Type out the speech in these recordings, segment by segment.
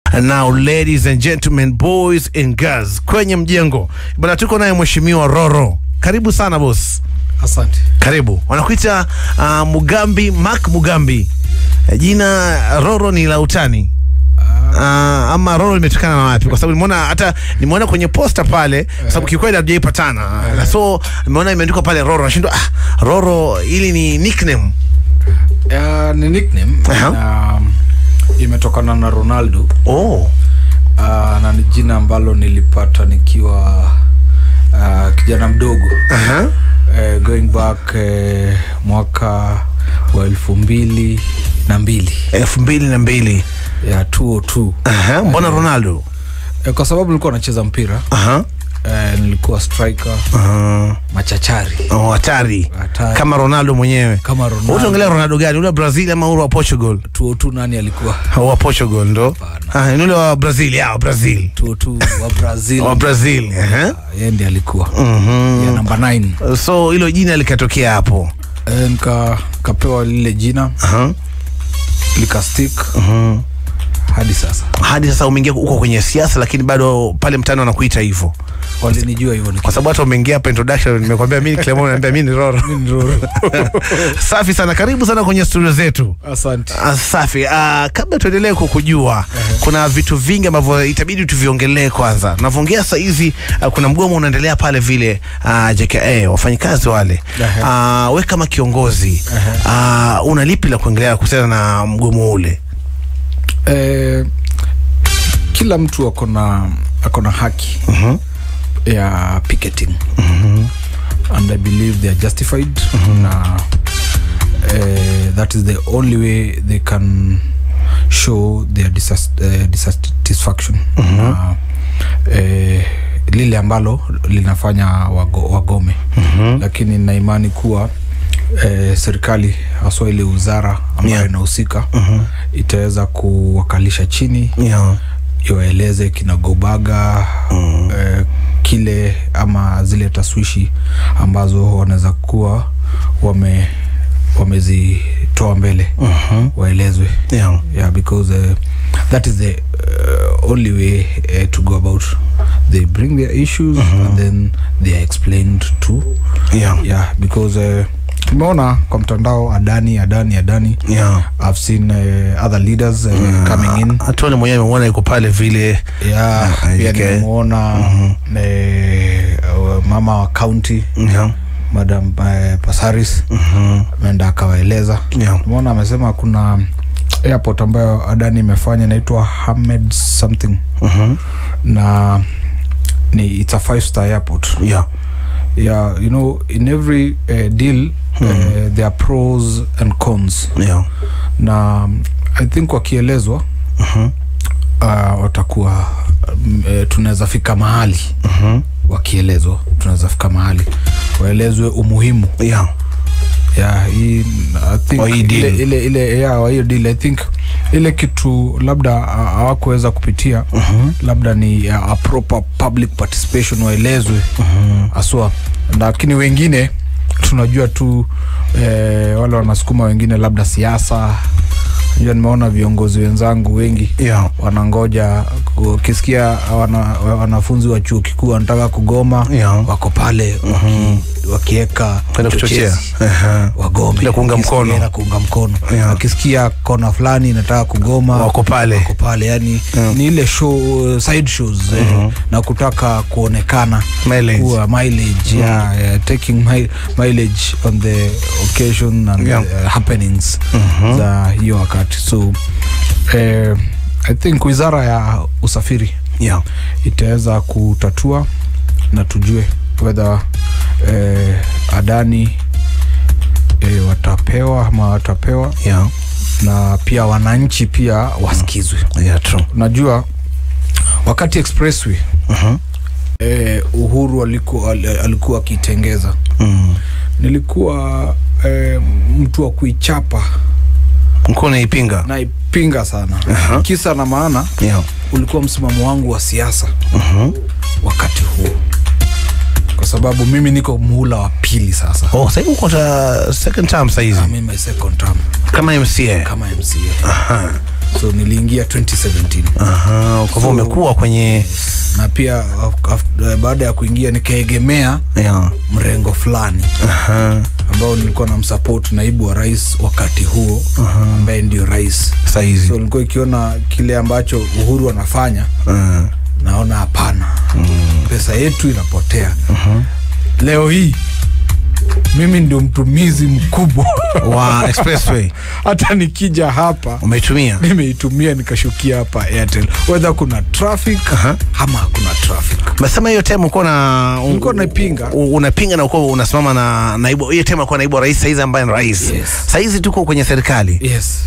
Now ladies and gentlemen, boys and girls, kwenye mjengo bwana, tuko naye mheshimiwa Roro. Karibu sana boss. Asante. Karibu. Wanakuita uh, Mugambi Mark Mugambi. Eh, Jina Roro ni la utani. Uh, ama Roro limetokana na wapi? Kwa sababu nimeona hata nimeona kwenye posta pale, kwa sababu kikweli hatujaipatana. Na so nimeona imeandikwa pale Roro, nashindwa ah, Roro ili ni nickname. Uh, ni nickname Aha. um, imetokana na Ronaldo Oh. uh, na ni jina ambalo nilipata nikiwa uh, kijana mdogo Aha. uh, going back uh, mwaka wa elfu mbili na mbili elfu mbili na mbili. ya 202 Aha. Mbona Ronaldo? uh, kwa sababu nilikuwa nacheza mpira Aha. uh, nilikuwa striker Uh, machachari oh, hatari Hatari. kama Ronaldo mwenyewe. kama Ronaldo Utaongelea Ronaldo gani? Ule wa Brazil ama ule wa Portugal? 202 nani alikuwa wa Portugal ndo Hapana. ah, ni ule wa Brazil ya wa Brazil 202 wa Brazil wa Brazil ehe. yeye ndiye alikuwa Mhm. ya namba 9 so hilo jina likatokea hapo e, nika kapewa lile jina Aha. likastik Mhm. hadi sasa hadi sasa umeingia huko kwenye siasa lakini bado pale mtani wanakuita hivyo walinijua hivyo kwa sababu hata umeingia hapa introduction nimekwambia mimi ni Clement naambia mimi ni Roro safi sana karibu sana kwenye studio zetu asante Ah, safi ah, kabla tuendelee kukujua kuna vitu vingi ambavyo itabidi tuviongelee kwanza navyoongea sasa hizi ah, kuna mgomo unaendelea pale vile ah, JKA wafanyikazi wale Ehe. ah, we kama kiongozi ah, una lipi la kuongelea kuhusiana na mgomo ule e, kila mtu ako na ako na haki Mhm. ya picketing and i believe they are justified na uh, that is the only way they can show their disas- eh, dissatisfaction na eh, lile ambalo linafanya wago, wagome lakini na imani kuwa eh, serikali haswa ile wizara ambayo Yeah. inahusika itaweza kuwakalisha chini yeah. iwaeleze kinagobaga mm. eh, kile ama zile taswishi ambazo wanaweza kuwa wame wamezitoa mbele Mhm. waelezwe Yeah. yeah because uh, that is the uh, only way uh, to go about they bring their issues and then they are explained to Yeah. yeah because uh, tumeona kwa mtandao adani adani adani Yeah. i've seen uh, other leaders uh, coming in hatuone mwenyewe amemwona yuko pale vile yeah, Ah, pia okay. nimemwona eh, uh, mama wa county yeah. madam eh, pasaris Mhm. ameenda akawaeleza Yeah. tumeona amesema kuna airport ambayo adani imefanya inaitwa hamed something Mhm. na ni it's a five star airport Yeah. yeah you know in every uh, deal uh, there are pros and cons Yeah. na um, i think wakielezwa Mhm. uh, watakuwa um, eh, tunaweza fika mahali Mhm. wakielezwa tunaweza fika mahali waelezwe umuhimu Yeah. ya hii I think Wa hii ile, deal. ile, ile ya wa hiyo deal I think ile kitu labda ah, hawakuweza kupitia Mhm. labda ni a, a proper public participation waelezwe aswa lakini wengine tunajua tu eh, wale wanasukuma wengine labda siasa najua nimeona viongozi wenzangu wengi Yeah. wanangoja ukisikia wana, wanafunzi wa chuo kikuu wanataka kugoma Yeah. wako pale waki, wakieka Kwenda kuchochea. uchochezi, Aha. wagome Ile kuunga Wakisikia mkono. na kuunga mkono Yeah. wakisikia kona fulani inataka kugoma Wako pale. wako pale yani Yeah. ni ile show side shows eh, na kutaka kuonekana Mileage. kuwa mileage yeah, yeah, taking mi mileage on the occasion and Yeah. uh, happenings za hiyo wakati so eh, i think wizara ya usafiri Yeah. itaweza kutatua na tujue whether eh, adani eh, watapewa ama watapewa Yeah. na pia wananchi pia wasikizwe Yeah, true. najua wakati expressway Mhm. eh, uhuru alikuwa, al- alikuwa akitengeza Mm. nilikuwa eh, mtu wa kuichapa Mkuu unaipinga naipinga sana Aha. kisa na maana yeah. ulikuwa msimamo wangu wa siasa Mhm. wakati huo kwa sababu mimi niko muhula wa pili sasa Oh, sasa hivi uko ta second term sasa hizi I'm in my second term kama MCA. kama mca Aha. so niliingia 2017 Aha, kwa hivyo So- umekuwa kwenye na pia af- af- baada ya kuingia nikaegemea yeah. mrengo fulani Aha. ambao nilikuwa na msupport naibu wa rais wakati huo ambaye ndio rais Saizi. so nilikuwa ikiona kile ambacho uhuru anafanya Ah. naona hapana pesa yetu inapotea leo hii mimi ndio mtumizi mkubwa wa expressway hata nikija hapa umeitumia nimeitumia nikashukia hapa airtel wedha kuna traffic Aha. ama hakuna traffic Mesema hiyo time uko na Nilikuwa naipinga. u- unapinga na uko unasimama na naibu hiyo time alikuwa naibu wa rais saizi ambaye ni rais. Yes. Saizi tuko kwenye serikali. yes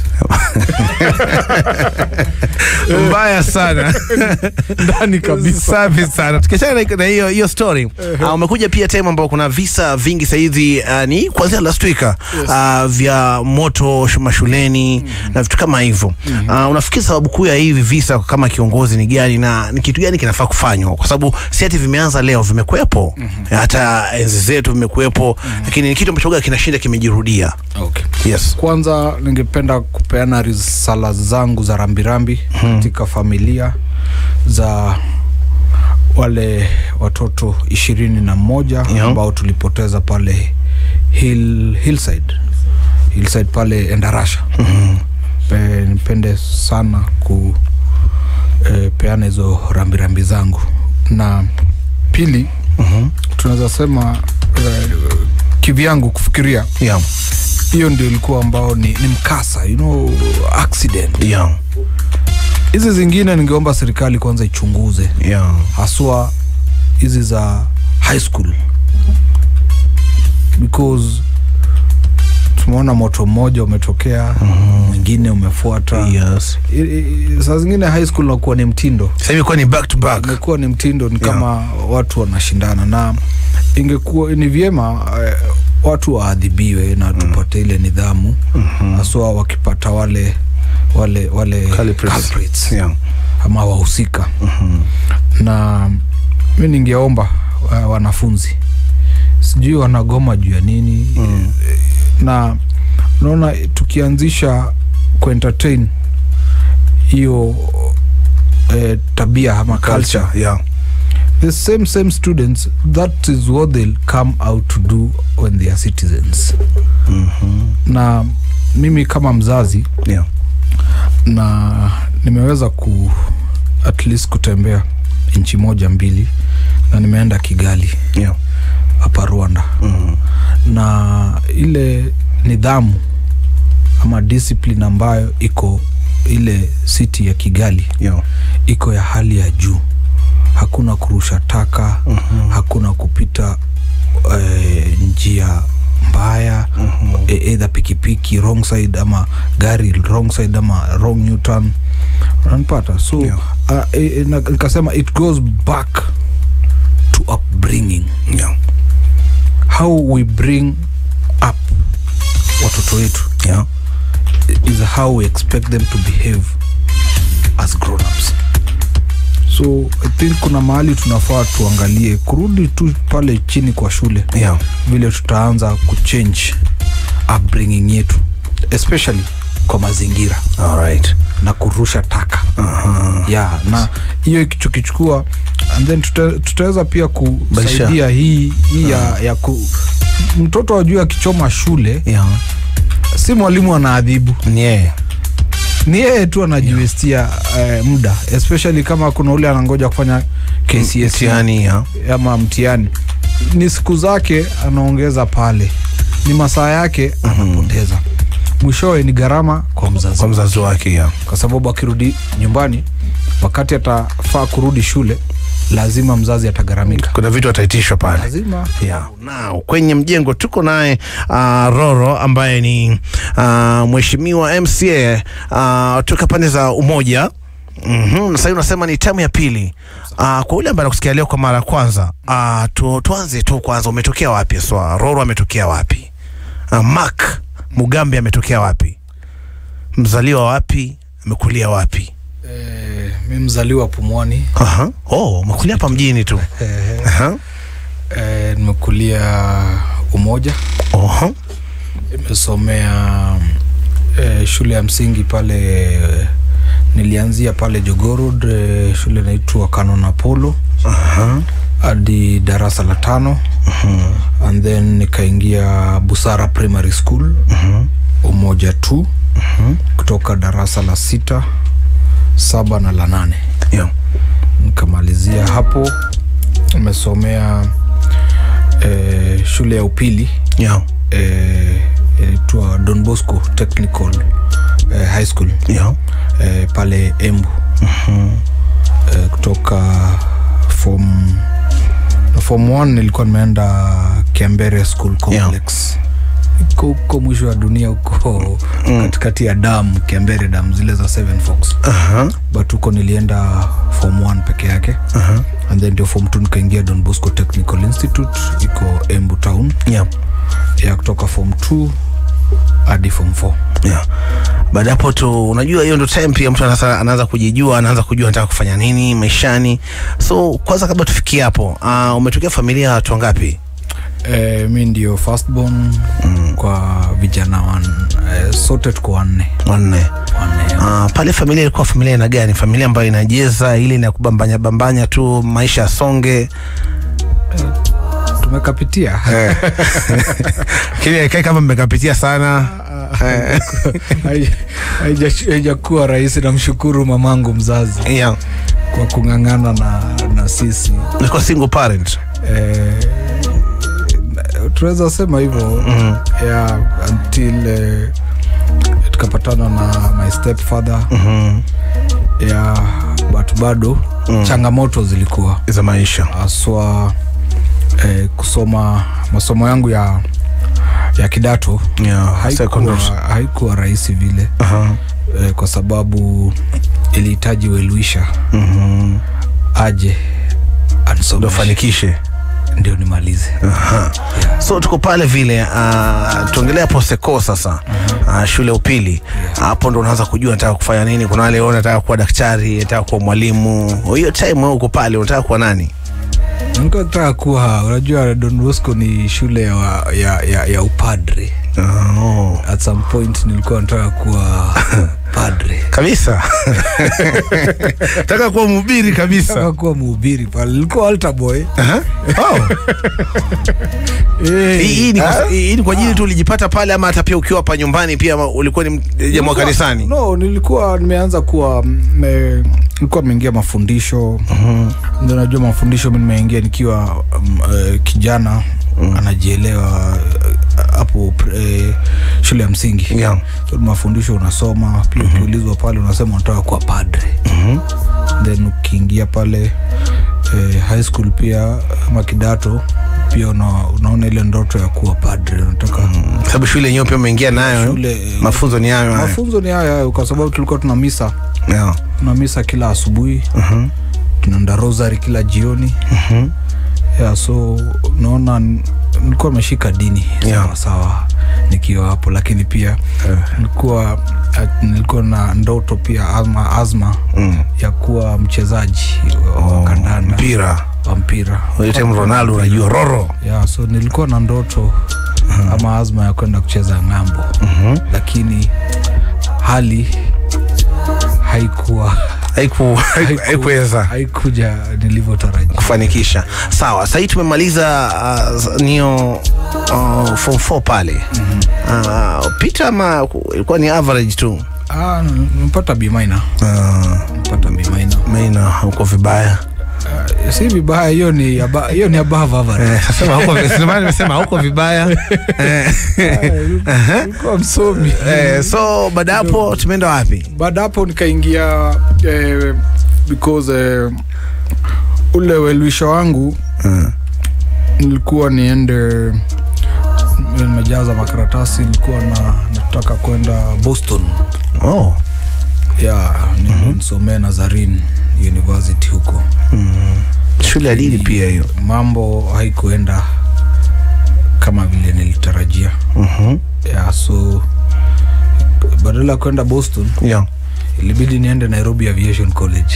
Mbaya sana. ndani kabisa Safi sana. Tukiachana na- na hiyo hiyo story. Uh, umekuja pia time ambao kuna visa vingi saizi uh, ni kuanzia last week uh, vya moto sh- mashuleni na vitu kama hivyo. Uh, unafikiri sababu kuu ya hivi visa kama kiongozi ni gani na ni kitu gani kinafaa kufanywa? Kwa sababu si ati vimeanza leo, vimekuwepo. Hata enzi zetu vimekuwepo, lakini ni kitu ambacho huwa kinashinda kimejirudia. okay. Yes. kwanza ningependa kupeana risala zangu za rambirambi katika familia za wale watoto ishirini na moja Yeah. ambao tulipoteza pale hill, hillside hillside pale endarasha Pe- nipende sana ku eh, peana hizo rambirambi zangu na pili tunaweza sema eh, kivyangu kufikiria Yeah. hiyo ndio ilikuwa ambao ni, ni mkasa you know, accident Yeah. hizi zingine ningeomba serikali kwanza ichunguze Yeah. haswa hizi za high school because tumeona moto mmoja umetokea mwingine umefuata Yes. I- i- saa zingine high school nakuwa ni mtindo Sasa imekuwa ni back to back. imekuwa ni mtindo ni Yeah. kama watu wanashindana na ingekuwa ni vyema eh, watu waadhibiwe na tupate ile nidhamu haswa wakipata wale wale wale Culprits. culprits, Yeah. ama wahusika na mi ningeomba uh, wanafunzi sijui wanagoma juu ya nini Mm. na unaona tukianzisha kuentertain hiyo eh, tabia ama culture Culture. Yeah. the same same students that is what they'll come out to do when they are citizens na mimi kama mzazi Yeah. na nimeweza ku at least kutembea nchi moja mbili na nimeenda kigali Yeah. hapa rwanda Mhm. na ile nidhamu ama discipline ambayo iko ile city ya kigali Yeah. iko ya hali ya juu hakuna kurusha taka Mhm. hakuna kupita eh, njia mbaya Mhm. e- either pikipiki wrong side ama gari wrong side ama wrong newton unanipata so Yeah. uh, e, e, na- nikasema it goes back to upbringing Yeah. how we bring up watoto wetu Yeah. is how we expect them to behave as grown-ups so i think kuna mahali tunafaa tuangalie kurudi tu pale chini kwa shule Yeah. vile tutaanza kuchange upbringing yetu especially kwa mazingira All right. na kurusha taka Aha. yeah, na hiyo ikichukichukua and then tuta, tutaweza pia kusaidia hii, hii ya, ya ku, mtoto ajue akichoma shule Yeah. si mwalimu anaadhibu Ni yeye. ni yeye tu anajiwestia eh, muda especially kama kuna ule anangoja kufanya KCSE Mtihani, yeah. ama mtihani ni siku zake anaongeza pale ni masaa yake anapoteza mwishowe ni gharama kwa mzazi Kwa mzazi wake, yeah. kwa sababu akirudi nyumbani wakati atafaa kurudi shule lazima mzazi atagharamika Kuna vitu ataitishwa pale. lazima Yeah. Now, kwenye mjengo tuko naye uh, Roro ambaye ni uh, mheshimiwa MCA uh, toka pande za Umoja Mm-hmm. Na sasa unasema ni tamu ya pili. Uh, kwa yule ambaye anakusikia leo kwa mara ya kwanza, uh, tu, tuanze tu kwanza, umetokea wapi? Swa Roro ametokea wapi? Uh, Mark Mugambe ametokea wapi? Mzaliwa wapi? Amekulia wapi? eh, mi mzaliwa pumwani Aha. Oh, umekulia hapa mjini tu. eh, Aha. eh, nimekulia umoja Oho. nimesomea eh, shule ya msingi pale nilianzia pale jogorod eh, shule inaitwa canon apollo Aha. hadi darasa la tano and then nikaingia busara primary school umoja tu kutoka darasa la sita saba na la nane Yeah. nikamalizia hapo nimesomea eh, shule ya upili Yeah. eh, inaitwa don bosco technical eh, high school Yeah. eh, pale embu eh, kutoka form form one nilikuwa nimeenda kiambere school complex iko huko mwisho wa dunia huko katikati ya dam kiambere dam zile za seven fox Aha. but huko nilienda form one peke yake Aha. and then ndio form two nikaingia don bosco technical institute iko embu town Yeah. ya kutoka form 2 hadi form 4 Yeah. baada ya hapo tu unajua hiyo ndo time pia mtu anasa- anaanza kujijua anaanza kujua anataka kufanya nini maishani so kwanza kabla tufikie hapo uh, umetokea familia ya watu wangapi e, mi ndio firstborn mm. kwa vijana wan e, sote tuko wanne wanne wanne uh, pale familia ilikuwa familia ina gani familia ambayo inajeza ili na kubambanya bambanya tu maisha yasonge tumekapitia kile haikai kama mmekapitia sana Hai- haija- haijakuwa rahisi namshukuru mamangu mzazi yeah. kwa kung'ang'ana na, na sisi ilikuwa single parent eh, tunaweza sema hivyo Mhm. yeah, until eh, tukapatana na my stepfather Mhm. yeah, but bado Mm. changamoto zilikuwa za maisha haswa eh, kusoma masomo yangu ya ya kidato yeah. haikuwa, secondary. haikuwa rahisi vile Aha. eh, kwa sababu ilihitaji weluisha Mhm. aje ndo anisomeshe fanikishe ndio nimalize Aha. so tuko pale vile uh, tuongelea poseko sasa uh, shule ya upili hapo ndo unaanza kujua nataka kufanya nini kuna wale ona nataka kuwa daktari nataka kuwa mwalimu hiyo time wewe uko pale unataka kuwa nani nilikuwa nataka kuwa unajua don bosco ni shule ya, ya, ya, ya upadre oh. at some point nilikuwa nataka kuwa padre kabisa nataka kuwa mhubiri nataka kabisa kuwa mhubiri pale nilikuwa altar boy Aha. oh. Eh, hii hii ni kwa- hii ni kwa ajili tu ulijipata pale ama hata pia ukiwa hapa nyumbani pia ama ulikuwa ni jamaa wa kanisani no nilikuwa nimeanza kuwa mm, eh, nilikuwa nimeingia mafundisho ndio najua mafundisho mi nimeingia nikiwa um, eh, kijana anajielewa eh, hapo eh, shule ya msingi yeah. so mafundisho unasoma pia ukiulizwa pale unasema unataka kuwa padre then ukiingia pale eh, high school pia ama kidato pia una, unaona ile ndoto ya kuwa padre unataka sababu shule yenyewe pia umeingia nayo Shule, eh, mafunzo ni hayo hayo. mafunzo ni haya hayo kwa sababu tulikuwa tuna misa yeah. tuna misa kila asubuhi Mhm. tunaenda rosary kila jioni Mhm. yeah, so naona n- nilikuwa nimeshika dini Yeah. sawa sawa nikiwa hapo lakini pia nilikuwa at- nilikuwa na ndoto pia ama azma Mm. ya kuwa mchezaji wa Oh, kandanda mpira wa mpira Huyo time Ronaldo unajua roro yeah, so nilikuwa na ndoto ama azma ya kwenda kucheza ng'ambo lakini hali haikuwa haiku haikuweza haikuja nilivyotarajia kufanikisha sawa sahii tumemaliza uh, nio uh, form 4 pale uh, pita ama ku- ilikuwa ni average tu Ah, nimepata bimaina uh, mpata bimaina maina uko vibaya uh, si vibaya hiyo ni aba- hiyo ni above average Eh, sasema huko ndio maana nimesema huko vibaya eh, Ah, nilikuwa msomi eh, so baada ya hapo tumeenda wapi baada hapo nikaingia eh, because eh, ule welwisho wangu uh, nilikuwa niende nimejaza makaratasi nilikuwa na nataka kwenda boston oh. ya nisomee nazarin university huko shule ya dini pia hiyo mambo haikuenda kama vile nilitarajia Mhm. ya so badala ya kwenda boston yeah. ilibidi niende nairobi aviation college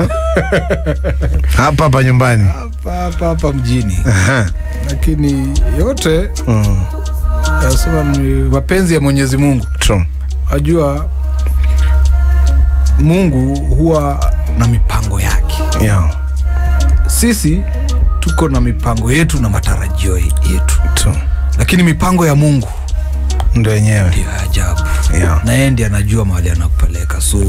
hapa hapa nyumbani hapa hapa hapa mjini Aha. lakini yote Mm. yasema ni mapenzi ya mwenyezi mungu True. ajua mungu huwa na mipango yake yeah. sisi tuko na mipango yetu na matarajio yetu tu lakini mipango ya mungu ndo yenyewe ndio ya ajabu Yeah. na yeye ndi anajua mahali anakupeleka so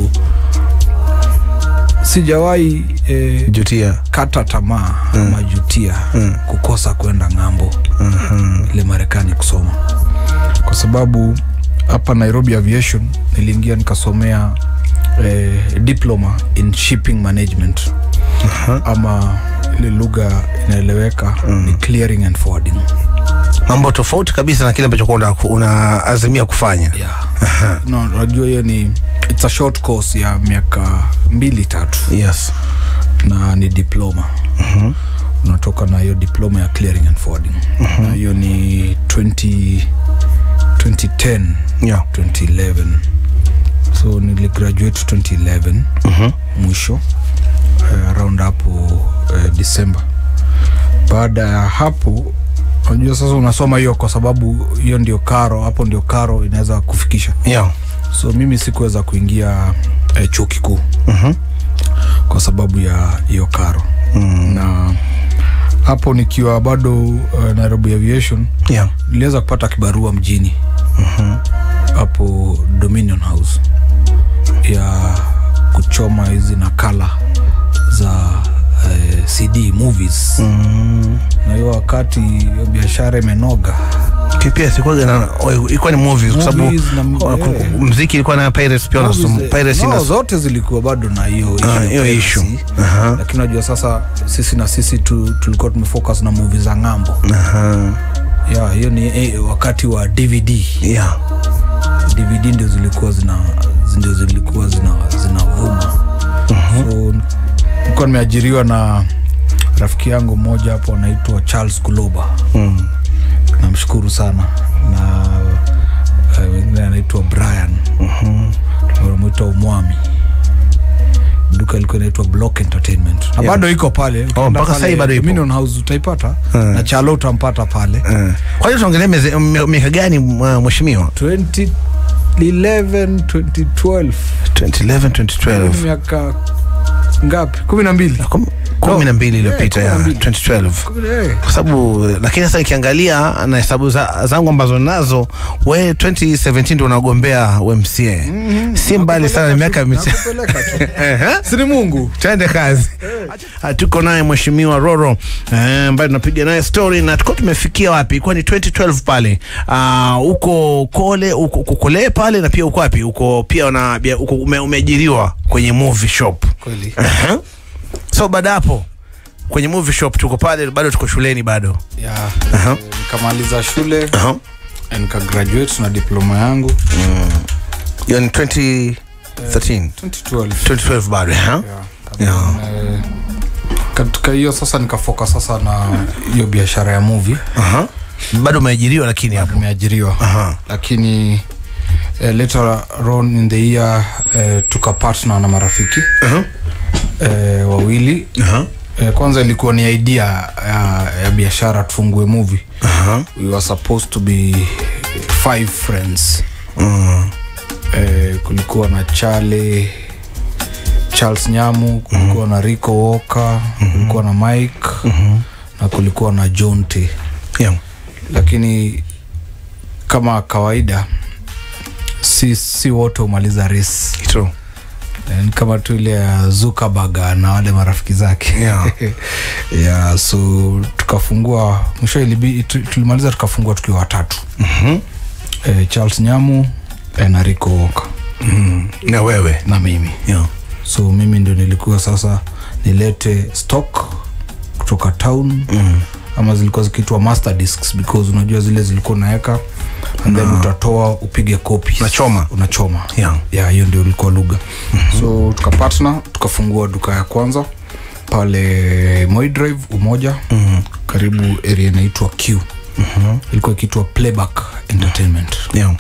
sijawahi eh, jutia kata tamaa mm. ama jutia mm. kukosa kwenda ng'ambo mm-hmm. ile marekani kusoma kwa sababu hapa nairobi aviation niliingia nikasomea eh, diploma in shipping management uh-huh. ama ile lugha inaeleweka mm. ni clearing and forwarding mambo tofauti kabisa na kile ambacho kuwa una- unaazimia kufanya yeah. no, najua hiyo ni it's a short course ya miaka mbili tatu yes na ni diploma mm-hmm. unatoka na hiyo diploma ya clearing and forwarding mm-hmm. na hiyo ni 20, 2010 yeah. 2011 so niligraduate 2011 Mhm. mwisho uh, around hapo uh, december baada ya hapo unajua sasa unasoma hiyo kwa sababu hiyo ndio karo hapo ndio karo inaweza kufikisha yeah. so mimi sikuweza kuingia eh, chuo kikuu Mhm. kwa sababu ya hiyo karo mm. na hapo nikiwa bado uh, nairobi aviation yeah. niliweza kupata kibarua mjini hapo dominion house ya kuchoma hizi nakala za eh, cd movies mm. na hiyo wakati hiyo biashara imenoga pia sikwaga na oh, ilikuwa ni movies kwa sababu Movies na- oh, ku- eh. mziki ilikuwa na pirates pia unasoma Movies, eh, piracy no, na zote zilikuwa bado na hiyo Ah, issue ya hiyo piracy. issue. Aha. lakini unajua sasa sisi na sisi tu, tulikuwa tumefocus na movie za ng'ambo Aha. ya hiyo ni eh, wakati wa dvd yeah. dvd ndio zilikuwa zina ndio zilikuwa zina zinavuma so nilikuwa nimeajiriwa na rafiki yangu mmoja hapo anaitwa charles kuloba mm. namshukuru sana na uh, wengine anaitwa brian wanamwita umwami duka ilikuwa inaitwa block entertainment na Yeah. bado iko pale Ukienda mpaka pale sahii bado ipo. Dominion house utaipata na chalo utampata pale Eh. kwa hiyo tuongelee meze- m- miaka gani uh, mheshimiwa 2011 2012 2011 2012 miaka ngapi kumi na mbili Kum- kumi na mbili iliyopita Eh, ya kumi na mbili. 2012 Eh, kwa sababu lakini sasa nikiangalia na hesabu za, zangu ambazo nazo we 2017 ndo unagombea umca si mbali sana ni miaka micha nakupeleka tu. Ehe. sini mungu twende kazi Ah, tuko naye mheshimiwa roro eh, ambaye tunapiga naye story na tuko tumefikia wapi ilikuwa ni 2012 pale Ah, huko kole uko uko kole pale na pia uko wapi uko pia una, bia- uko ume, umeajiriwa kwenye movie shop kweli Aha. so baada hapo kwenye movie shop tuko pale bado tuko shuleni bado ya Aha. eh, nikamaliza shule Aha. eh, nikagraduate na diploma yangu hiyo ni 2013 2012 2012 bado ha? Yeah. Eh, katika hiyo sasa nikafoka sasa na hiyo biashara ya movie Aha. bado umeajiriwa lakini hapo nimeajiriwa Aha. lakini eh, later on in the year eh, tuka partner na marafiki Aha. eh, wawili Aha. eh, kwanza ilikuwa ni idea ya, ya biashara tufungue movie Aha. we were supposed to be five friends Mm. eh, kulikuwa na chale charles nyamu kulikuwa na rico woka kulikuwa na mike na kulikuwa na john t Yeah. lakini kama kawaida si, si wote humaliza res True. ni kama tu ile ya zukabaga na wale marafiki zake Yeah. yeah, so tukafungua mwisho ilibi- tu- tulimaliza tukafungua tukiwa watatu Mhm. eh, charles nyamu eh, na rico woka Mm. na wewe na mimi yeah. so mimi ndio nilikuwa sasa nilete stock kutoka town mm. ama zilikuwa zikiitwa master discs because unajua zile zilikuwa unaweka and then utatoa upige kopi Unachoma. unachoma Yeah. yeah, hiyo ndio ilikuwa lugha mm-hmm. so tukapatna tukafungua duka ya kwanza pale Moi drive umoja mm-hmm. karibu area inaitwa q mm-hmm. ilikuwa ikiitwa playback entertainment Yeah.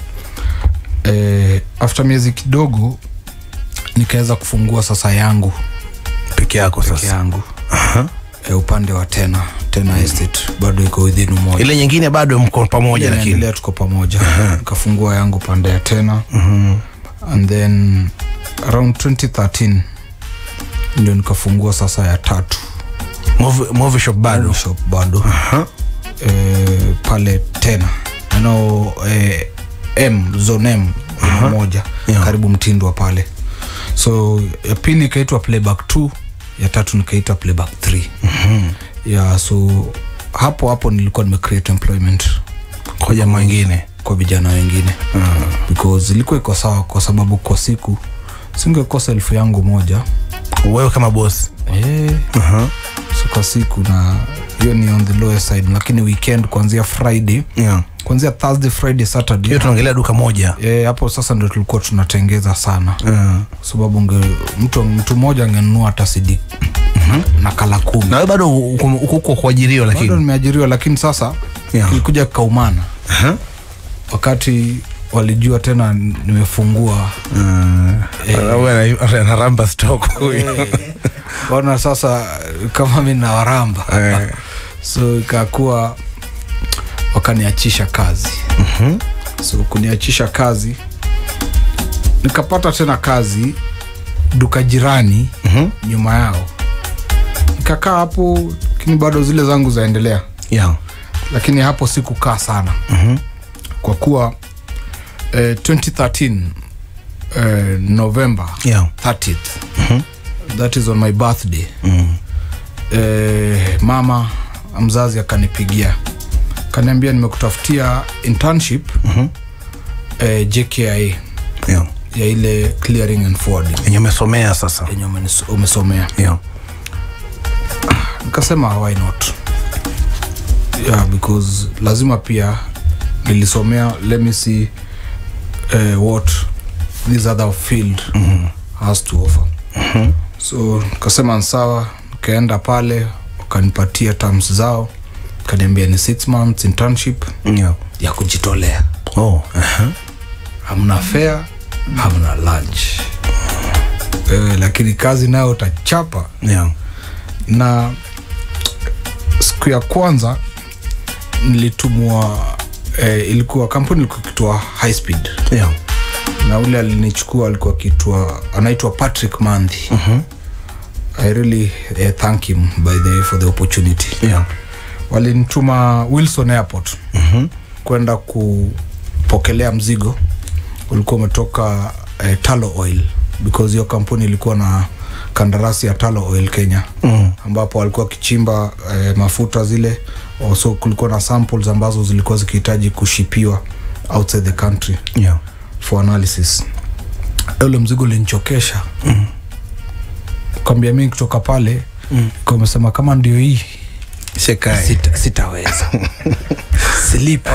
eh, after miezi kidogo nikaweza kufungua sasa yangu peke yako peke sasa yangu e, upande wa tena tena estate bado iko within umoja ile nyingine bado mko pamoja lakini naendelea tuko pamoja nikafungua yangu pande ya tena and then around 2013 ndio nikafungua sasa ya tatu Movie- movie shop bado Movie shop bado Aha. eh, pale tena nano eh, m zone m ina moja Yeah. karibu mtindwa pale so ya pili ikaitwa playback 2 ya tatu nikaita playback 3 mm-hmm. yeah, so hapo hapo nilikuwa nimecreate employment kwa jamaa wengine kwa vijana wengine uh-huh. because ilikuwa iko sawa kwa sababu kwa siku singekosa elfu yangu moja wewe kama boss eh, Aha. so kwa siku na hiyo ni on the lower side lakini weekend kuanzia friday Yeah. kuanzia thursday friday saturday hiyo tunaongelea duka moja Eh, hapo sasa ndo tulikuwa tunatengeza sana Yeah. kwa sababu nge, mtu, mtu mmoja angenunua hata sidi na kala kumi na wewe bado uko uko- uko kuajiriwa bado lakini nimeajiriwa lakini sasa Yeah. ilikuja kaumana Aha. wakati walijua tena nimefungua Ah, wewe ana- anaramba stock huyu ona sasa kama mi nawaramba Eh. so ikakuwa wakaniachisha kazi Mhm. so kuniachisha kazi nikapata tena kazi duka jirani Mhm. nyuma yao nikakaa hapo lakini bado zile zangu zaendelea Yeah. lakini hapo sikukaa sana Mhm. kwa kuwa eh, 2013 eh, november Yeah. 30th that is on my birthday Mm. eh, mama mzazi akanipigia kaniambia nimekutafutia internship Mhm. eh, jkia Yeah. ya ile clearing and forwarding yenye umesomea sasa yenye umenis- umesomea yeah. nikasema why not yeah, because lazima pia nilisomea let me see uh, what this other field mm-hmm. has to offer mm-hmm. so nikasema ni sawa nikaenda pale wakanipatia terms zao kaniambia ni six months internship Yeah. ya kujitolea Oh. Aha. hamna fare hamna lunch eh, lakini kazi nayo utachapa Yeah. na siku ya kwanza nilitumwa eh, ilikuwa kampuni ilikuwa kitwa high speed Yeah. na ule alinichukua alikuwa kitwa anaitwa patrick mandhi mm-hmm. i really eh, thank him by the for the opportunity Yeah. walinituma wilson airport mm-hmm. kwenda kupokelea mzigo ulikuwa umetoka eh, talo oil because hiyo kampuni ilikuwa na kandarasi ya talo oil kenya Mm. ambapo walikuwa wakichimba eh, mafuta zile so kulikuwa na samples ambazo zilikuwa zikihitaji kushipiwa outside the country Yeah. for analysis ule mzigo ulinichokesha mm. kwambia mi kutoka pale mm. amesema kama ndio hii Shekai. sita, sitaweza silipi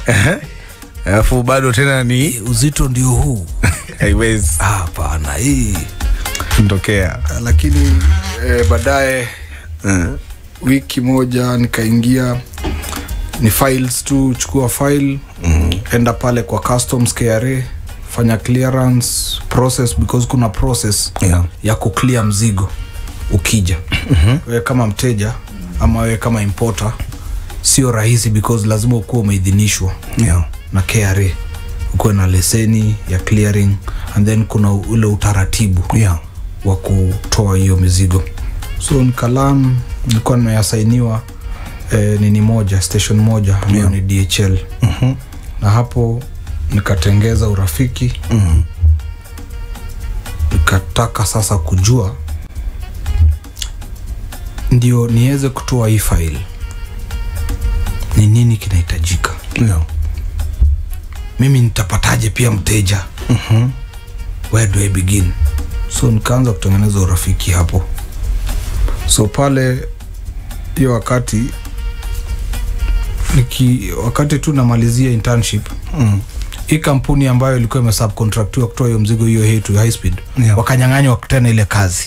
alafu bado tena ni uzito ndio huu haiwezi Ah, hapana hii kutokea lakini eh, baadaye wiki moja nikaingia ni files tu chukua file mm. enda pale kwa customs kra fanya clearance process because kuna process Yeah. ya kuclear mzigo ukija mm-hmm. wewe kama mteja ama wewe kama importer sio rahisi because lazima ukuwa umeidhinishwa Yeah. na kra ukuwe na leseni ya clearing and then kuna ule utaratibu Yeah. wa kutoa hiyo mizigo so nikalam nilikuwa nimeasainiwa eh, nini moja station moja ambayo Yeah. ni dhl Mhm. na hapo nikatengeza urafiki Mhm. nikataka sasa kujua ndio niweze kutoa hii faili ni nini kinahitajika Yeah. mimi nitapataje pia mteja Mhm. where do I begin so nikaanza kutengeneza urafiki hapo so pale hiyo wakati niki wakati tu namalizia internship Mm. hii kampuni ambayo ilikuwa imesubcontractiwa kutoa hiyo mzigo hiyo hii to high speed Yeah. wakanyang'anywa tena ile kazi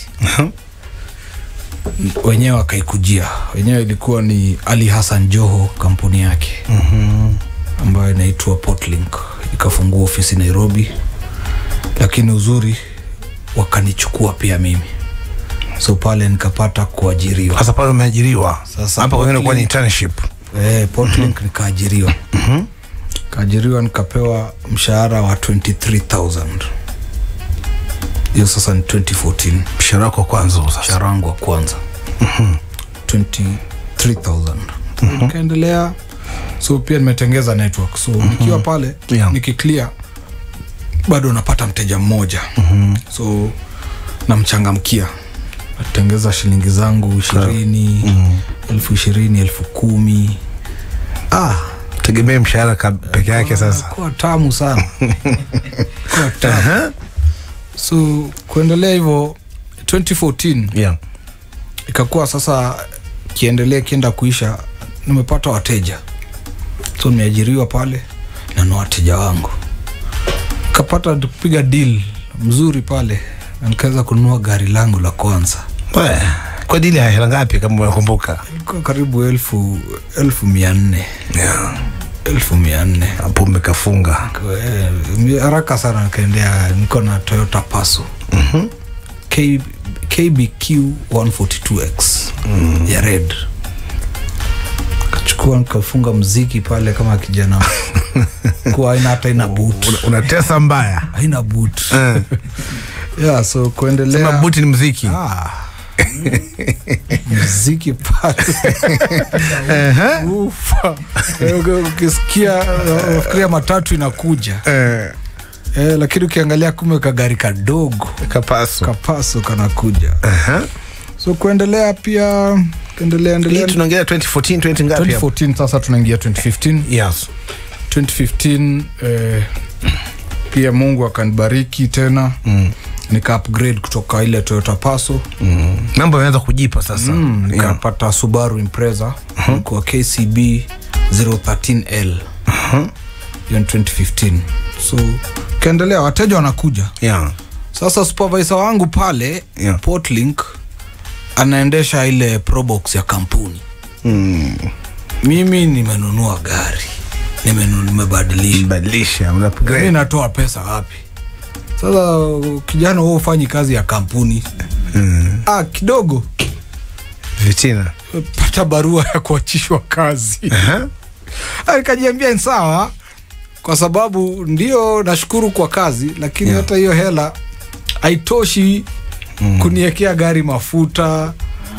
wenyewe wakaikujia wenyewe ilikuwa ni ali hassan joho kampuni yake Mhm. ambayo inaitwa portlink ikafungua ofisi nairobi lakini uzuri wakanichukua pia mimi so pale nikapata kuajiriwa sasa pale umeajiriwa Sasa hapa kwengine kuwa ni Portland- internship eh, portlink nikaajiriwa kaajiriwa nikapewa mshahara wa 23000 hiyo sasa ni 2014 mshahara wako wa kwanza huo sasa mshahara wangu wa kwanza 23000 nikaendelea so pia nimetengeza network so nikiwa pale Yeah. nikiclear bado napata mteja mmoja so namchangamkia natengeza shilingi zangu ishirini elfu ishirini elfu kumi ah, tegemee mshahara ka- peke yake sasa kuwa tamu sana kuwa tamu Aha. so kuendelea hivyo 2014 yeah. ikakuwa sasa kiendelea kienda kuisha nimepata wateja so nimeajiriwa pale na na wateja wangu kapata kupiga deal mzuri pale na nikaweza kununua gari langu la kwanza We, kwa dili ya hela ngapi kama unakumbuka ilikuwa karibu elfu elfu mia nne yeah. elfu mia nne hapo umekafunga Eh, haraka sana nikaendea niko na toyota paso K, kbq 142x ya red kachukua nikafunga mziki pale kama kijana kuwa aina hata ina boot Una- unatesa mbaya haina boot Eh. yeah, so sema kuendelea buti ni mziki ah, mziki pale Ehe. Ufa. Eh, ukisikia unafikiria matatu inakuja Eh, eh, lakini ukiangalia kume kagari kadogo kapaso kapaso kanakuja Aha. so kuendelea pia kuendelea hii endelea tunaongelea 2014 20 ngapi hapo 2014 sasa tunaingia 2015 yes 2015 eh, pia mungu akanibariki tena mm. nika upgrade kutoka ile toyota paso mm. mambo yameanza kujipa sasa mm, yeah. nikapata subaru impreza kwa kcb 013l hiyo ni 2015 so kaendelea wateja wanakuja Yeah. sasa supervisor wangu pale Yeah. portlink anaendesha ile probox ya kampuni Mm. mimi nimenunua gari Nimenu- nimebadilisha badilisha una mi upgrade. natoa pesa wapi sasa kijana huo ufanyi kazi ya kampuni Mm. ah, kidogo vitina pata barua ya kuachishwa kazi Aha. Ah, nikajiambia ni sawa kwa sababu ndio nashukuru kwa kazi lakini Yeah. hata hiyo hela haitoshi mm. kuniekea gari mafuta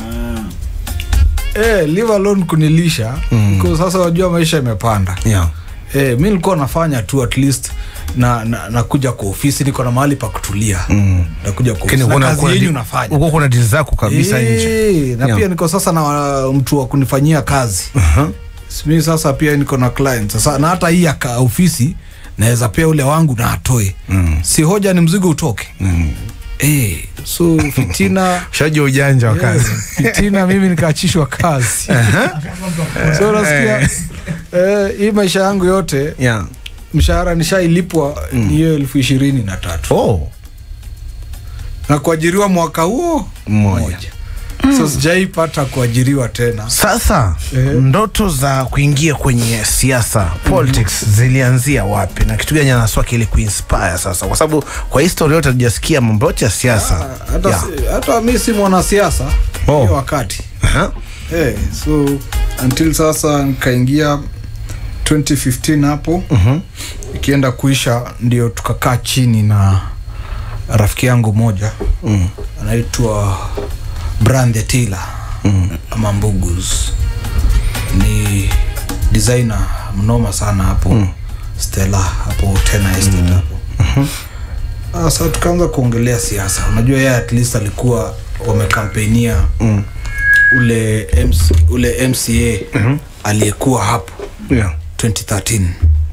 eh, leave alone kunilisha Mm. mm. sasa wajua maisha imepanda yeah. eh, mi nilikuwa nafanya tu at least na na- nakuja kwa ofisi niko na mahali pa kutulia Mm. nakuja kwa Lakini ofisi na kuna- kazi kuna yenyu di- nafanya uko kuna dili zako kabisa nje Eh, na Yeah. pia niko sasa na uh, mtu wa kunifanyia kazi Aha. mi sasa pia niko na client sasa na hata hii ya ka- ofisi naweza pia ule wangu na atoe Mm. si hoja ni mzigo utoke Mm. eh, so fitina shaji ujanja wa kazi Yeah, fitina mimi nikaachishwa kazi so nasikia eh, hii maisha yangu yote yeah. mshahara nishailipwa ni hiyo elfu ishirini na tatu oh. na kuajiriwa mwaka huo Mmoja. so sijaipata kuajiriwa tena sasa Ehe. ndoto za kuingia kwenye siasa politics zilianzia wapi na kitu gani anaswaki ili kuinspire sasa kwa sababu kwa histori yote hatujasikia mambo yote ya siasa hata, Yeah. si, hata mi si mwanasiasa Oh. hiyo wakati Aha. hey, so until sasa nikaingia 2015 hapo Mhm. ikienda kuisha ndio tukakaa chini na rafiki yangu moja Mm. anaitwa brand tila Mm. ama mbugus ni designer mnoma sana hapo mm. stella hapo tena estate hapo sasa tukaanza kuongelea siasa unajua yeye at least alikuwa wamekampenia Mm. ule MC, ule mca mm-hmm. aliyekuwa hapo Yeah. 2013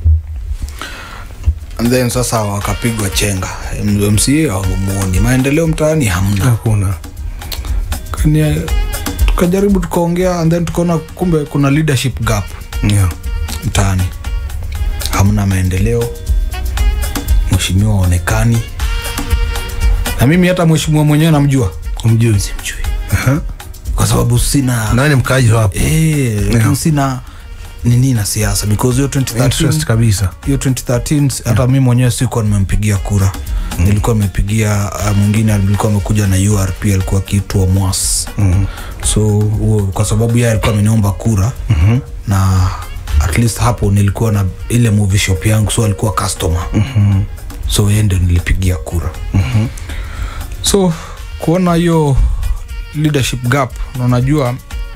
and then sasa wakapigwa chenga M- mca hawamwoni maendeleo mtaani hamna hakuna Kani- tukajaribu tukaongea and then tukaona kumbe kuna leadership gap yeah. mtaani hamna maendeleo mheshimiwa aonekani na mimi hata mheshimiwa mwenyewe namjua umjui simjui Aha. kwa sababu sina nani mkaaji wa hapo Eh, lakini Yeah. sina nini na siasa because hiyo interest 2013 kabisa hiyo 2013 hata mi mwenyewe sikuwa nimempigia kura mm. nilikuwa nimepigia uh, mwingine alikuwa amekuja na urp alikuwa akiitwa mwas mm. so huo kwa sababu yeye alikuwa ameniomba kura mm-hmm. na at least hapo nilikuwa na ile movie shop yangu so alikuwa customer mm-hmm. so yeye ndio nilipigia kura mm-hmm. so kuona hiyo leadership gap na unajua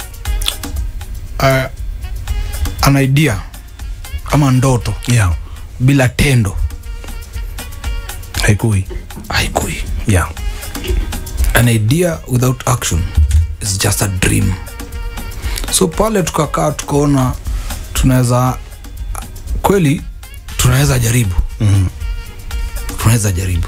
uh, an idea ama ndoto yeah. bila tendo haikui haikui yeah. an idea without action is just a dream so pale tukakaa tukaona tunaweza kweli tunaweza jaribu mm. tunaweza jaribu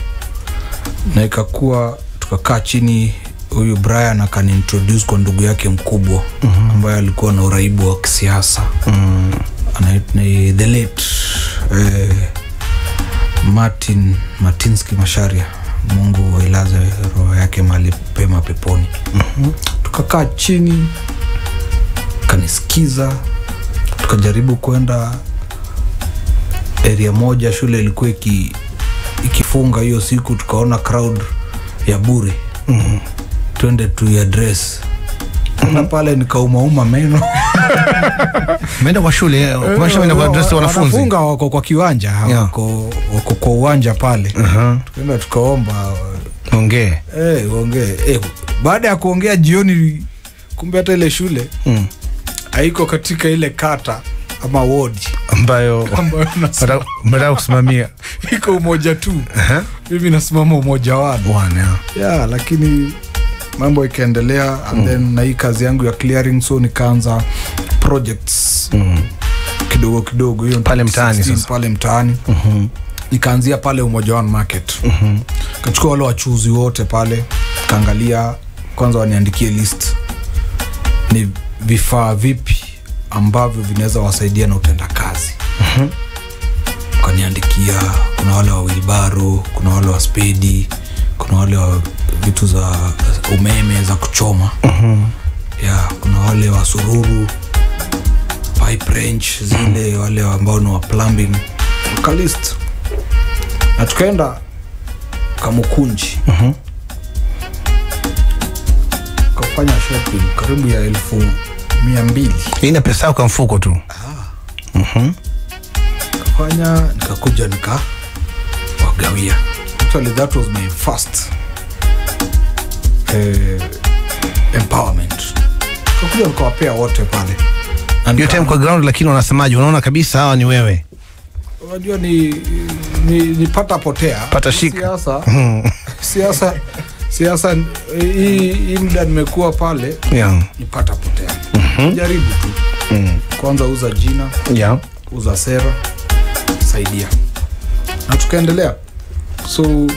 na ikakuwa tukakaa chini huyu brian akaniintroduce kwa ndugu yake mkubwa mm-hmm. ambaye alikuwa na uraibu wa kisiasa Mm. Ana- ni the late eh, martin martinski masharia mungu ailaze roho yake mali pema peponi mm-hmm. tukakaa chini kanisikiza tukajaribu kwenda area moja shule ilikuwa iki, ikifunga hiyo siku tukaona crowd ya bure Mm. twende tuiadres na pale nikaumauma meno meenda kwa shule kumaanisha meenda kwa adresi wanafunzi wanafunga wako kwa kiwanja Yeah. wako, wako kwa uwanja pale Aha. tukaenda tukaomba ongee eh, ongee eh, baada ya kuongea jioni kumbe hata ile shule mm. haiko katika ile kata ama wodi ambayo ambayo nasema mtaka- mtaka kusimamia iko umoja tu Aha. mimi nasimama umoja wano One, yeah. yeah, lakini mambo ikaendelea and then na hii kazi yangu ya clearing so nikaanza projects Mm. kidogo kidogo hiyo Pale mtaani 16 sasa. pale mtaani Mhm. nikaanzia pale umoja one market Mhm. kachukua wale wachuzi wote pale kaangalia kwanza waniandikie list ni vifaa vipi ambavyo vinaweza wasaidia na utenda kazi Mhm. kaniandikia kuna wale wa wilbaro kuna wale wa spedi kuna wale wa vitu za umeme za kuchoma Mhm. ya kuna wale wa sururu pipe wrench zile wale ambao ni wa plumbing kalist na tukaenda kamukunji Mhm. kafanya shopping karibu ya elfu mia mbili Hii ina pesa yako kwa mfuko tu Mhm. kafanya nikakuja nika wagawia actually that was my first eh, empowerment kakuja nikawapea wote pale Na hiyo nika- time kwa ground lakini wanasemaje unaona kabisa hawa ni wewe unajua ni, ni, ni pata potea Pata shika. siasa Mhm. siasa siasa eh, hii hii muda nimekuwa pale yeah. ni pata potea jaribu tu Mm. kwanza uza jina yeah. uza sera saidia na tukaendelea so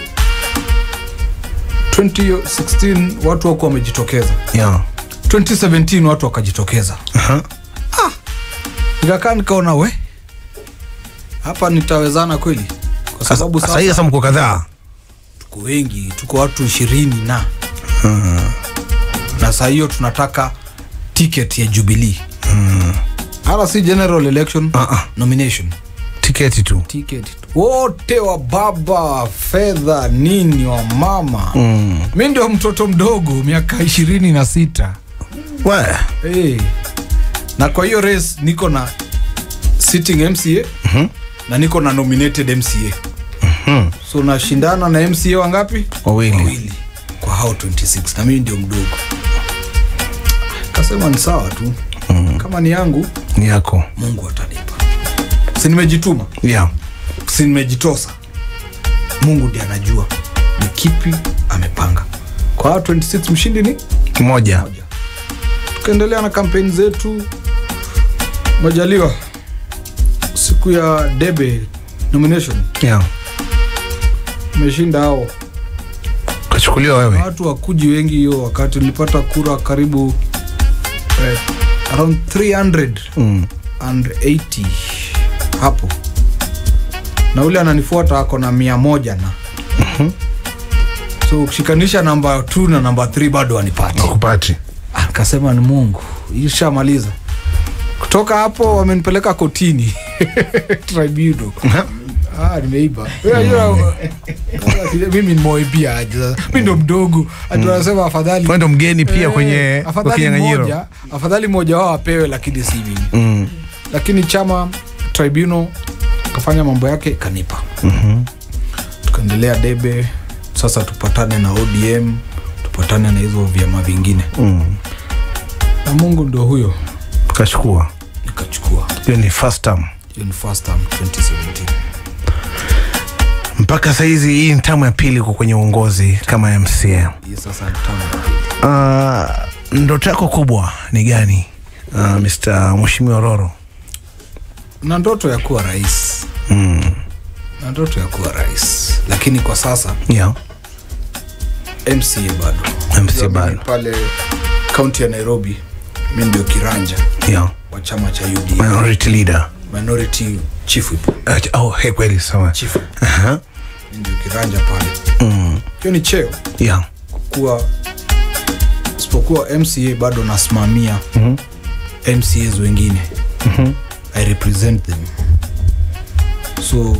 2016 watu wako wamejitokeza yeah. 2017 watu wakajitokeza Aha. nikakaa nikaona we hapa nitawezana kweli kwa sababu sasa hii sasa sasa mko kadhaa tuko wengi tuko watu ishirini na na saa hiyo tunataka ticket ya jubilii hata si general election Ah, ah. nomination tiketi tu ticket wote wa baba fedha nini wa mama mm. mi ndio mtoto mdogo miaka ishirini na sita we hey. na kwa hiyo race niko na sitting mca Mhm. na niko na nominated mca Mhm. so nashindana na mca wangapi wawili wawili kwa hao 26 na mimi ndio mdogo kasema ni sawa tu mm. kama ni yangu ni yako mungu atanipa si nimejituma yeah. si nimejitosa mungu ndi anajua ni kipi amepanga kwa hao 26 mshindi ni moja moja tukaendelea na kampeni zetu majaliwa siku ya debe nomination yeah. imeshinda hao kachukuliwa wewe watu wakuji wengi hiyo wakati nilipata kura karibu eh, around 380 mm. hapo na ule ananifuata ako na mia moja na so ukishikanisha namba t na namba 3 bado anipati akupati akasema ni mungu ishamaliza kutoka hapo wamenipeleka kotini tribunal Ah, nimeiba Unajua, mimi nimewaibia aje sasa. mi ndo mdogo ati wanasema afadhali wewe ndo mgeni pia Eh, kwenye kwa afadhali kinyang'anyiro mmoja afadhali mmoja wao apewe lakini si mimi mm. lakini chama tribunal kafanya mambo yake kanipa Mhm. tukaendelea debe sasa tupatane na odm tupatane na hizo vyama vingine mm. na mungu ndio huyo kachukua nikachukua hiyo ni first term hiyo ni first term 2017 mpaka sahizi hii ni tamu ya pili uko kwenye uongozi kama mca hii sasa ni tamu ya pili. uh, ndoto yako kubwa ni gani uh, mr mweshimiwa roro na ndoto ya kuwa rais mm. na ndoto ya kuwa rais lakini kwa sasa yeah. mca bado MCA Unajua bado. mimi pale kaunti ya nairobi mi ndio kiranja Yeah. wa chama cha UDA minority leader minority chief whip. uh, oh, hey, kweli sawa chief whip. uh-huh. mi ndio kiranja pale mm. hiyo ni cheo yeah. kuwa isipokuwa mca bado nasimamia mm-hmm. mcas wengine Mm-hmm. i represent them so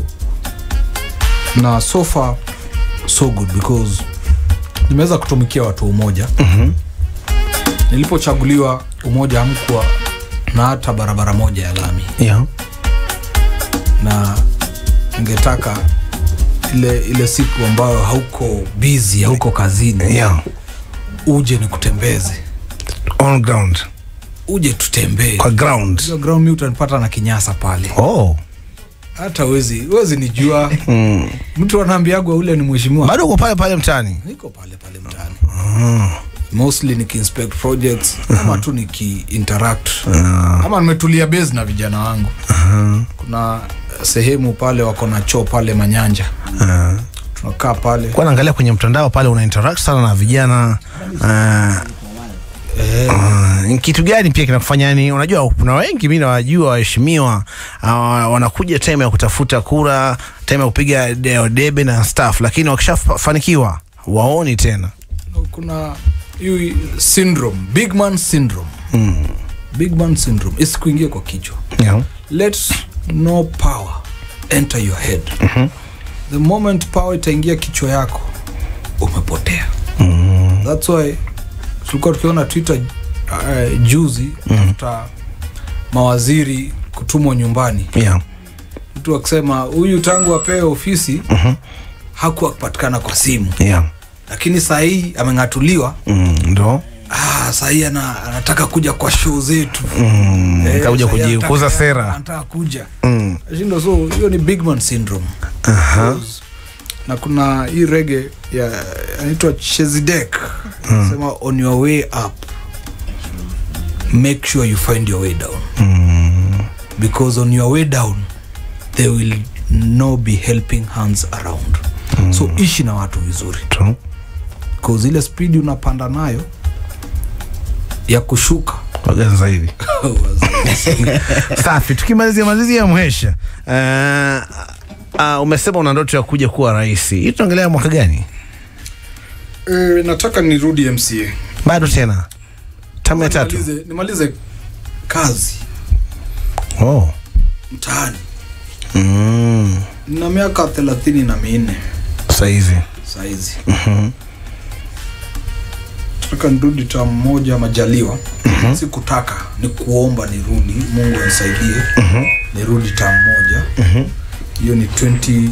na so far so good because nimeweza kutumikia watu wa umoja Mm-hmm. nilipochaguliwa umoja hamkuwa na hata barabara moja ya lami yeah. na ningetaka ile ile siku ambayo hauko bizi hauko kazini yeah. uje nikutembeze on ground uje tutembee kwa ground Hiyo ground mi utanipata na kinyasa pale oh. hata wezi wezi nijua mm. mtu anaambiagwa ule ni mheshimiwa bado uko pale pale mtaani niko pale pale mtaani mostly nikiinspect projects ama tu nikiinteract ama nimetulia base na vijana wangu kuna sehemu pale wako na choo pale manyanja uh. tunakaa pale kwa naangalia kwenye mtandao pale una interact sana na vijana uh, eh, Uh, ni kitu gani pia kinakufanya yani unajua kuna wengi mi nawajua waheshimiwa uh, wanakuja time ya kutafuta kura time ya kupiga de- debe na staff lakini wakishafanikiwa waoni tena kuna hii syndrome big man syndrome mm. big man syndrome isikuingie kwa kichwa yeah. let no power enter your head Mhm. the moment power itaingia kichwa yako umepotea mm. thats why tulikuwa tukiona twitter uh, juzi tafuta mawaziri kutumwa nyumbani yeah. mtu akisema huyu tangu apewe ofisi Mhm. hakuwa kupatikana kwa simu yeah. lakini saa hii ameng'atuliwa mm. ndo ah, saa hii ana, anataka kuja kwa show zetu mm. Eh, kakuja saa hii kujikuza anataka- sera anataka kuja mm. shindo so hiyo ni big man syndrome Aha. Because- na kuna hii rege ya anaitwa chezidek sema on your way up make sure you find your way down Mm. because on your way down there will no be helping hands around so ishi na watu vizuri True. bcause ile spidi unapanda nayo ya kushuka waganza hivi safi tukimalizia malizia mhesha uh, uh, umesema una ndoto ya kuja kuwa rais hii tunaongelea mwaka gani e, nataka nirudi mca bado tena tamu ya tatu nimalize, nimalize kazi oh. mtaani mm. na miaka thelathini na minne saizi sahizi taka nirudi tam moja majaliwa si kutaka ni kuomba nirudi mungu anisaidie nirudi tam moja hiyo ni 2020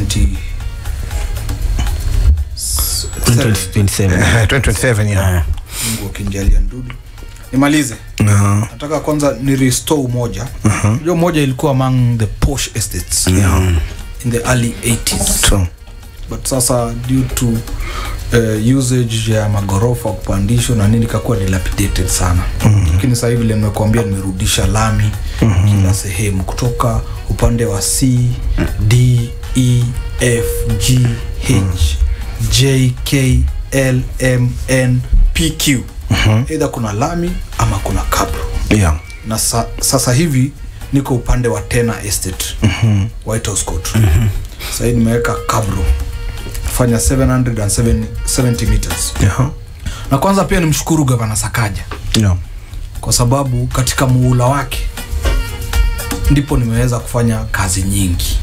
Eh, 2027 yeah. mungu akinjalia nirudi nimalize No. nataka kwanza ni restore umoja hiyo moja ilikuwa among the posh estates in the early 80s True. but sasa due to uh, usage ya magorofa kupandishwa na nini ikakuwa dilapidated sana lakini sasa hivi vile nimekuambia nimerudisha lami kila sehemu kutoka upande wa c d e f g h j k l m n p q eidha kuna lami ama kuna kabro Yeah. na sa, sasa hivi niko upande wa tena estate mm-hmm. white house court mm-hmm. sahii nimeweka kabro fanya 770 meters Yeah. na kwanza pia nimshukuru gavana sakaja Yeah. kwa sababu katika muhula wake ndipo nimeweza kufanya kazi nyingi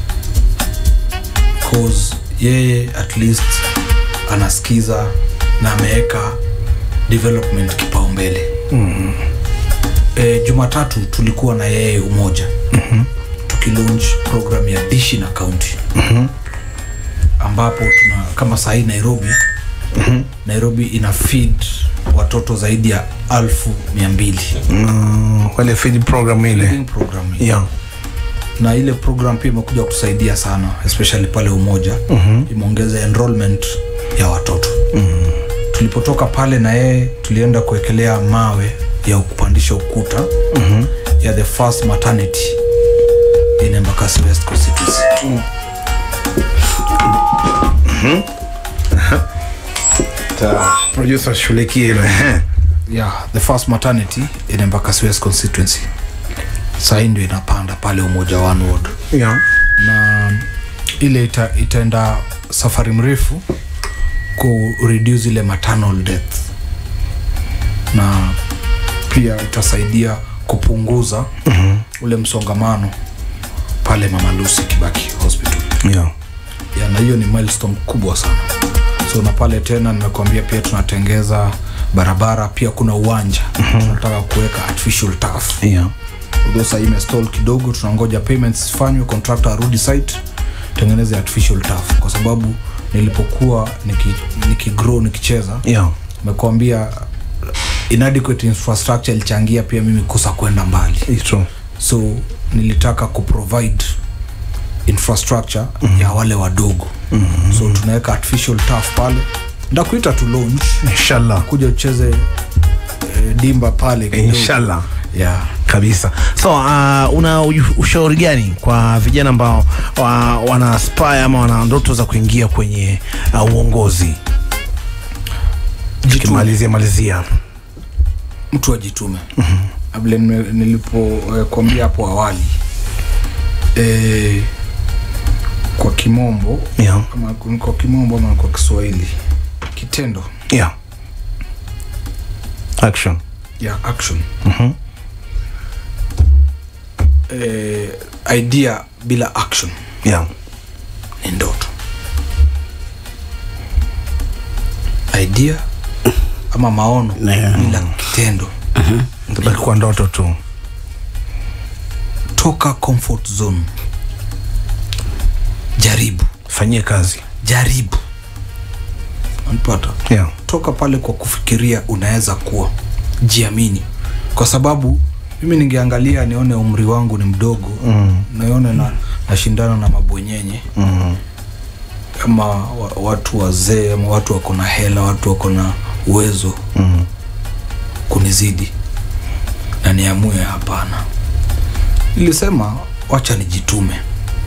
cause yeye at least anasikiza na ameweka development kipaumbele mm-hmm. e, jumatatu tulikuwa na yeye umoja mm-hmm. tukilaunch program ya dishi na kaunti mm-hmm. ambapo tuna kama sahii nairobi mm-hmm. nairobi ina feed watoto zaidi ya alfu mia mbili Mm, wale feed program ile Feeding program hii. yeah. na ile program pia imekuja kutusaidia sana especially pale umoja mm-hmm. imeongeza enrollment ya watoto mm-hmm. tulipotoka pale na yeye tulienda kuwekelea mawe ya kupandisha ukuta mm-hmm. ya the first maternity in Embakasi West constituency producer shughulikie hilo ehe. yeah, the first maternity in Embakasi West constituency sahii ndio inapanda pale umoja one ward yeah. na ile ita, itaenda safari mrefu ku reduce ile maternal death na pia itasaidia kupunguza mm-hmm. ule msongamano pale mama lucy kibaki hospital Yeah. ya, na hiyo ni milestone kubwa sana so na pale tena nimekuambia pia tunatengeza barabara pia kuna uwanja mm-hmm. tunataka kuweka artificial turf Yeah. although sahii imestall kidogo tunangoja payments zifanywe contractor arudi site tengeneze artificial turf kwa sababu nilipokuwa niki, niki grow nikicheza Yeah. nimekuambia inadequate infrastructure ilichangia pia mimi kusa kwenda mbali It's true. so nilitaka kuprovide infrastructure mm-hmm. ya wale wadogo mm-hmm. so tunaweka artificial turf pale ndakuita tu launch Inshallah. kuja ucheze eh, dimba pale kidogo. Inshallah. yeah. kabisa so uh, una uju- ushauri gani kwa vijana ambao wa, wana aspire ama wana ndoto za kuingia kwenye uh, uongozi tukimalizia malizia hapa mtu ajitume mm-hmm. vile nime- nilipokuambia hapo awali e, kwa kimombo yeah. ama ni kwa kimombo ama kwa kiswahili kitendo yeah. action ya action Mhm. e, idea bila action yeah. ni ndoto idea ama maono Yeah. bila kitendo tabaki kwa ndoto tu toka comfort zone jaribu fanyie kazi jaribu unapata yeah. toka pale kwa kufikiria unaweza kuwa jiamini kwa sababu mimi ningeangalia nione umri wangu ni mdogo mm. nione na nashindana na mabwenyenye Mm. ama wa, watu wazee ama watu wako na hela watu wako na uwezo Mm. kunizidi na niamue hapana nilisema wacha nijitume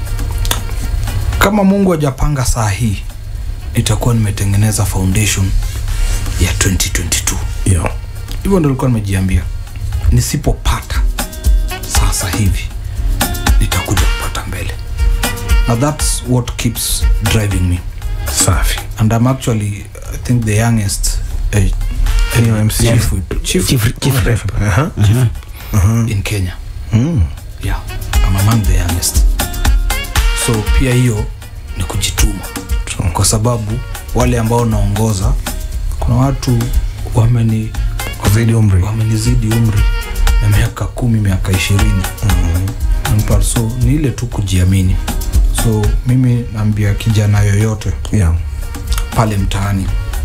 kama mungu hajapanga saa hii nitakuwa nimetengeneza foundation ya 2022 yeah. hivyo ndo nilikuwa nimejiambia nisipopata sasa hivi nitakuja kupata mbele na thats what keeps driving me safi and i'm actually i think the youngest uh, Ni MC. chief, chief, Chief- chief rep. Aha. in kenya Mm. yeah I'm among the youngest so pia hiyo ni kujituma True. kwa sababu wale ambao naongoza kuna watu wameni Wazidi umri. wamenizidi umri na miaka kumi miaka ishirini mm-hmm. so ni ile tu kujiamini so mimi naambia kijana yoyote yeah. pale mtaani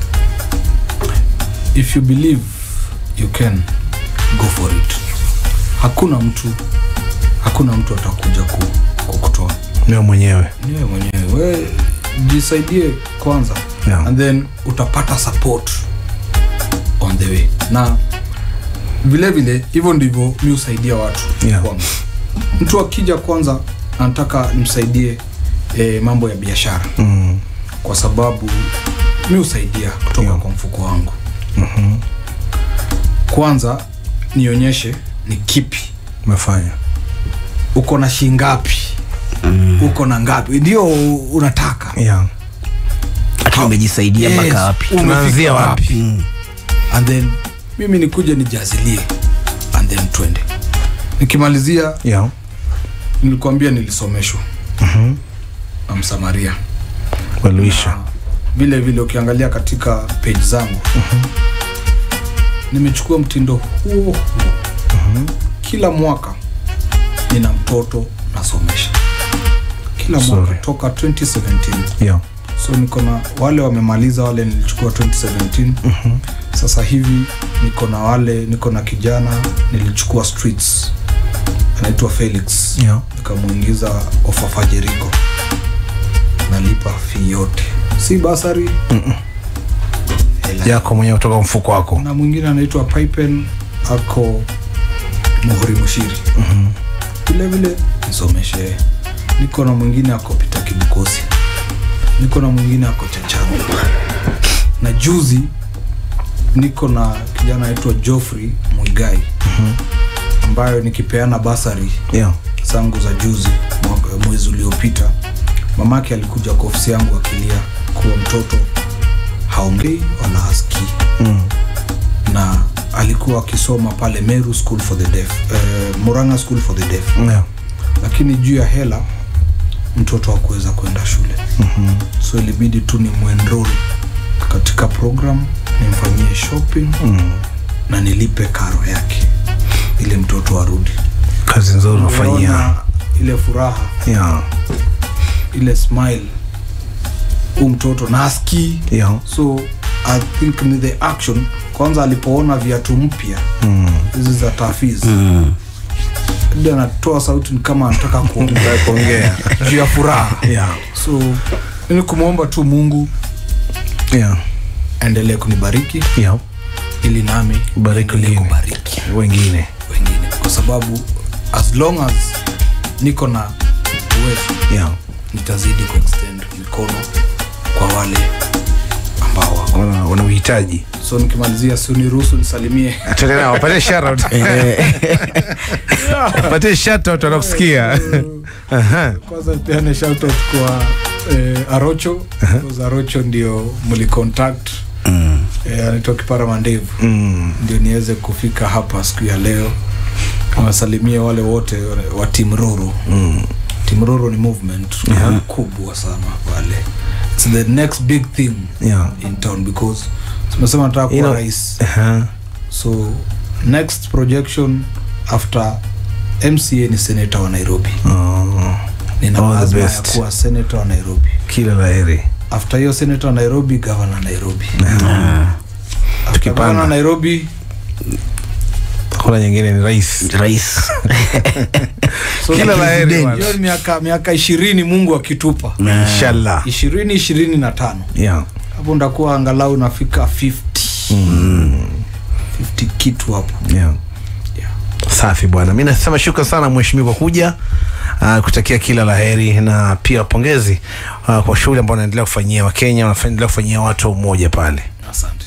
if you believe you can go for it hakuna mtu hakuna mtu atakuja ku, kukutoa niwe mwenyewe niwe mwenyewe we jisaidie kwanza Yeah. and then utapata support on the way na vile vile hivyo ndivyo mi husaidia watu Yeah. kwanza mtu akija kwanza anataka nimsaidie eh, mambo ya biashara mm. kwa sababu mi husaidia kutoka Yeah. kwa mfuko wangu mm-hmm. kwanza nionyeshe ni kipi umefanya uko na shingapi mm. uko na ngapi ndio unataka yeah. lakini umejisaidia mpaka Yes, wapi umefika Tunaanzia wapi? and then mimi nikuje nijazilie and then twende nikimalizia Yeah. nilikwambia nilisomeshwa Mhm. na msamaria Waluisha. vile vile ukiangalia katika page zangu nimechukua mtindo huo huo kila mwaka nina mtoto nasomesha kila mwaka Sorry. toka 2017 Yeah. so niko na wale wamemaliza wale nilichukua 2017 sasa hivi niko na wale niko na kijana nilichukua streets anaitwa felix Yeah. nikamwingiza ofafa jerigo nalipa fi yote si basari Hela. yako mwenyewe kutoka mfuko wako na mwingine anaitwa pipen ako muhuri mushiri vile vile nisomeshe niko na mwingine ako pita kibukosi niko na mwingine ako chachangu na juzi niko na kijana anaitwa joffrey mwigai ambayo nikipeana basari yeah. zangu za juzi mwaka- mwezi uliopita mamake alikuja kwa ofisi yangu akilia kuwa mtoto haongei wala hasikii mm. na alikuwa akisoma pale meru school for the deaf eh, muranga school for the deaf yeah. lakini juu ya hela mtoto hakuweza kwenda shule mm-hmm. so ilibidi tu ni mwenrol katika program nimfanyie shopping mm. na nilipe karo yake ili mtoto arudi kazi nzuri unafanyia Umeona ile furaha yeah. ile smile huu mtoto na askii yeah. so i think ni the action kwanza alipoona viatu mpya mm. hizi za tafiz Mm. ndi anatoa sauti ni kama anataka kuongea kuongea juu ya furaha yeah. so ili kumwomba tu mungu yeah. aendelee kunibariki yeah. ili nami Bariki niendelee wengine. kubariki wengine wengine kwa sababu as long as niko na uwezo yeah. nitazidi kuextend mikono kwa wale ambao wako wana wana uhitaji so nikimalizia siuniruhusu nisalimie Tuendelea, wapatie shout-out. wapatie shout-out, wanakusikia Aha. kwanza peane shoutout kwa eh, arocho uh arocho ndio mlicontact Mm. eh, anaitwa kipara mandevu Mm. ndio niweze kufika hapa siku ya leo awasalimie wale wote wa tim roro Mm. tim roro ni movement Yeah. kubwa sana pale its the next big thing Yeah. in town because tumesema nataka kuwa You know- rais Aha. so next projection after mca ni senata wa nairobi Oh. nina All the azma ya best. kuwa senata wa nairobi kila la heri after hiyo senata wa nairobi gavana nairobi Ah. After Tukipanda. gavana nairobi kuna nyingine ni rais rais so Kila la heri bwana. hiyo ni miaka miaka ishirini mungu akitupa inshallah ishirini ishirini na tano yeah. hapo ndakuwa angalau nafika 50 50 kitu hapo Yeah. Yeah. safi bwana mi nasema shukran sana mheshimiwa kwa kuja uh, kutakia kila la heri na pia pongezi uh, kwa shughuli ambao unaendelea kufanyia wakenya unaendelea kufanyia watu wa umoja pale asante